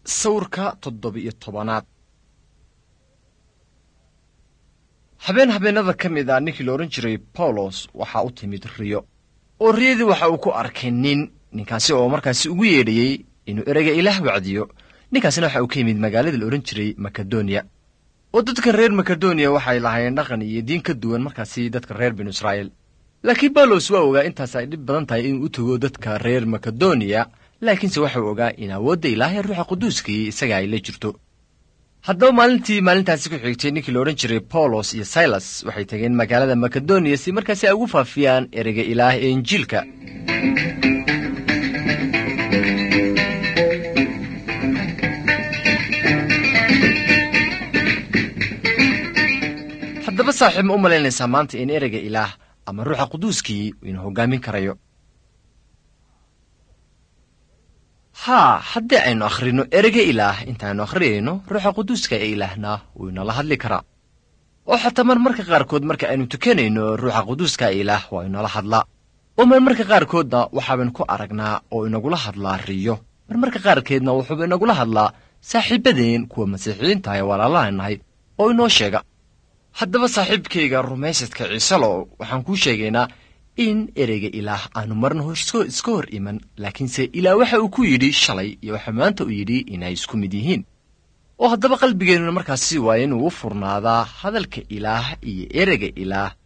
sawirka toddoba-iyo tobanaad habeen habeenada ka mid a ninkii la odhan jiray bawlos waxaa u timid riyo oo riyadii waxa uu ku arkay nin ninkaasi oo markaasi ugu yeedhayey inuu ereyga ilaah wacdiyo ninkaasina waxa uu ka yimid magaalada la odhan jiray makedoniya oo dadka reer makedoniya waxay lahaayeen dhaqan iyo diin ka duwan markaasi dadka reer binu israa'iil laakiin bawlos waa ogaa intaas ay dhib badan tahay inuu u tago dadka reer makedoniya laakiinse waxau ogaa in awoodda ilaahay ruuxa quduuskii isaga ay la jirto haddaba maalintii maalintaasi ku xigtay ninkii la odhan jiray bawlos iyo silas waxay tageen magaalada makedoniya si markaasi ay ugu faafiyaan ereyga ilaah ee injiilka haddaba saaxiib ma u malaynaysaa maanta in ereyga ilaah ama ruuxa quduuskii inuu hoggaamin karayo haa haddii aynu akhrino ereyga ilaah intaaynu akhriyayno ruuxa quduuska ee ilaahna wuu inala hadli karaa oo xataa mar marka qaarkood marka aynu tukanayno ruuxa quduuska ee ilaah waa inala hadlaa oo mar marka qaarkoodna waxaabaynu ku aragnaa oo inagula hadlaa riyo mar marka qaarkeedna wuxuuba inagula hadlaa saaxiibadeen kuwa masiixiyiinta ee walaalaha nahay oo inoo sheega haddaba saaxiibkayga rumaysadka ciiselo waxaan kuu sheegaynaa in ereyga ilaah aanu marna horsko iska hor iman laakiinse ilaah waxa uu ku yidhi shalay iyo waxa maanta uu yidhi inay isku mid yihiin oo haddaba qalbigeennuna markaasi waa inuu u furnaadaa hadalka ilaah iyo ereyga ilaah